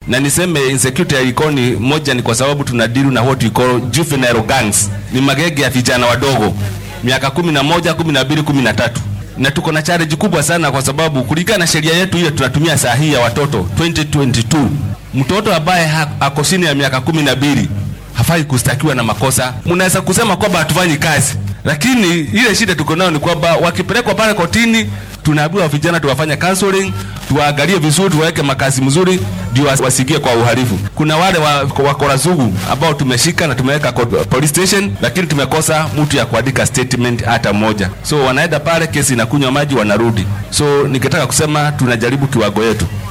na niseme insecurity ya Likoni, moja ni kwa sababu tuna deal na what we call juvenile gangs, ni magenge ya vijana wadogo miaka kumi na moja, kumi na mbili, kumi na tatu na tuko na challenge kubwa sana, kwa sababu kulingana na sheria yetu hiyo tunatumia saa hii ya watoto 2022 mtoto ambaye ha- ako chini ya miaka kumi na mbili hafai kustakiwa na makosa. Mnaweza kusema kwamba hatufanyi kazi, lakini ile shida tuko nayo ni kwamba wakipelekwa pale kotini, tunaambiwa vijana tuwafanye counseling, tuwaangalie vizuri, tuwaweke makazi mzuri, ndio wasi- wasiingie kwa uhalifu. Kuna wale wa- wakora sugu ambao tumeshika na tumeweka kwa police station, lakini tumekosa mtu ya kuandika statement hata moja, so wanaenda pale, kesi inakunywa maji, wanarudi. So nikitaka kusema tunajaribu kiwango yetu